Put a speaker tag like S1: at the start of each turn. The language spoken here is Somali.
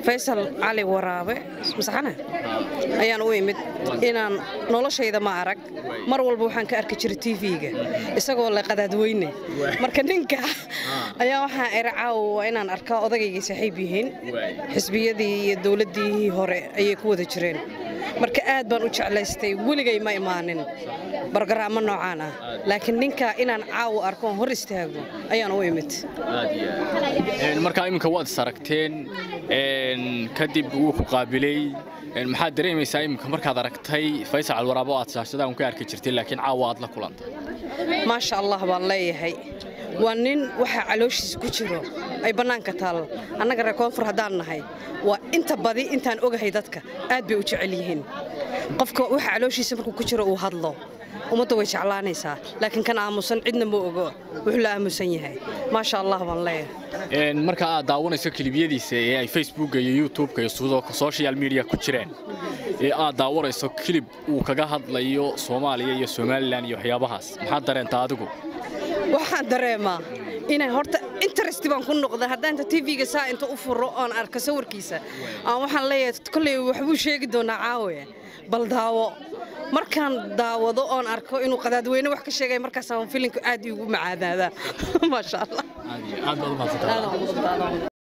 S1: faysal cali waraabe masaxana ayaan u imid inaan noloshayda ma arag mar walba waxaan ka arki jiray tv-ga isagoo le qadaadweyne marka ninka ayaa waxaan ira caawa waa inaan arkaa odagayga saaxiib yihiin xisbiyadii iyo dowladdii hore ayay ku wada jireen marka aad baan u jeclaystay weligay ma imaanin bargaraamo noocaan ah laakiin ninka inaan caawa arko oon hor istaago ayaan u imid
S2: markaa iminka waad is aragteen kadib wuu ku qaabilay maxaad dareemaysaa iminka markaad aragtay faysal calwaraabo aad shaashadaan ka arki jirtay laakiin caawa aad la kulantay
S1: maasha allah baan leeyahay waa nin waxaa calooshiisa ku jiro ay bannaanka taal annaga reer koonfur haddaan nahay waa inta badi intaan ogahay dadka aad bay u jecel yihiin qofka waxa calooshiisa markuu ku jiro uu hadlo ummadda way jeclaanaysaa laakiin kan aamusan cidna ma ogo wuxuu la aamusan yahay maasha allah baan leeyahay
S2: marka aad daawanayso kilibyadiisa ee ay facebooka iyo youtubeka iyo social media ku jireen ee aad daawanayso kilib uu kaga hadlayo soomaaliya iyo somalilan iyo waxyaabahaas maxaad dareentaa adigu
S1: waxaan dareemaa inay horta interest baan ku noqda haddaan inta tv-ga saa inta u furo oon arko sawirkiisa aan waxaan leeyahay kolley waxbuu sheegi doonaa caawe bal daawo markaan daawado oon arko inuu qadaadweyne wax ka sheegay markaasaan filinku aad iigu macaadaadaa maasha allah